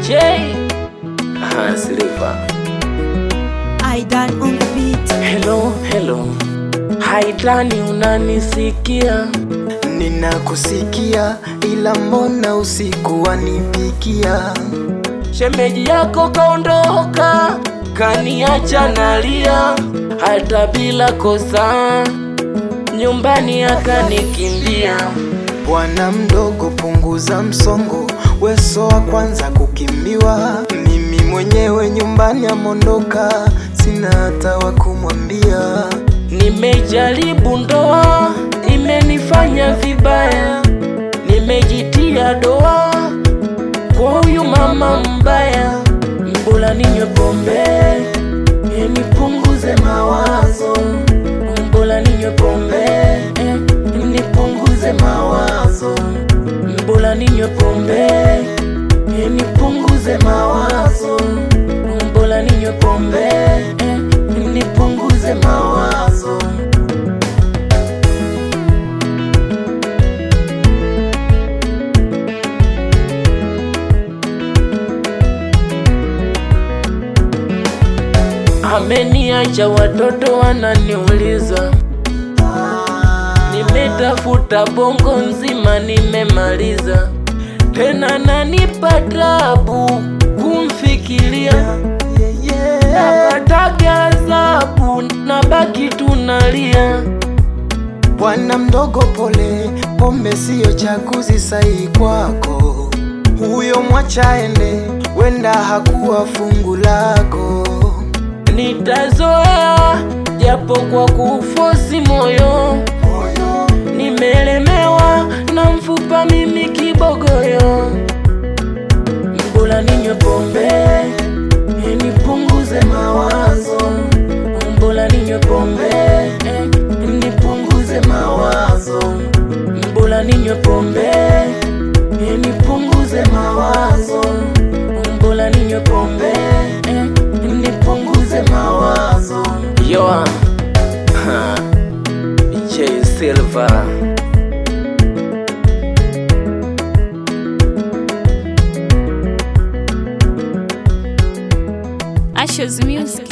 J Aha, Silva. Aidan on the beat. Hello, hello. Haidani unanisikia? Ninakusikia ila mbona usiku wanipikia? Shemeji yako kaondoka, kaniacha nalia, hata bila kosa, nyumbani akanikimbia. Bwana mdogo, punguza msongo, weso wa kwanza kukimbiwa. Mimi mwenyewe nyumbani amondoka, sina hata wa kumwambia. Nimejaribu ndoa, imenifanya vibaya, nimejitia doa kwa huyu mama mbaya. Mbona ninywe pombe eh, nipunguze mawazo, mbona ninywe pombe eh, nipunguze mawazo, mbona ninywe pombe eh, nipunguze mawazo, mbona ninywe pombe eh, nipunguze mawazo. Ameniacha watoto wananiuliza, nimetafuta bongo nzima nimemaliza, tena nanipa tabu kumfikiria, napataga adhabu nabaki tunalia. Bwana mdogo, pole, pombe siyo chaguzi sahihi kwako. Huyo mwacha ende, wenda hakuwa fungu lako. Nitazoea japo kwa kufosi moyo, nimelemewa na mfupa mimi kibogoyo. Mbona ninywe pombe eh, nipunguze mawazo, mbona ninywe pombe eh, nipunguze mawazo, mbona ninywe pombe eh, nipunguze mawazo, mbona ninywe pombe eh, nipunguze mawazo. Yoa ha, J Silva Ashes Music.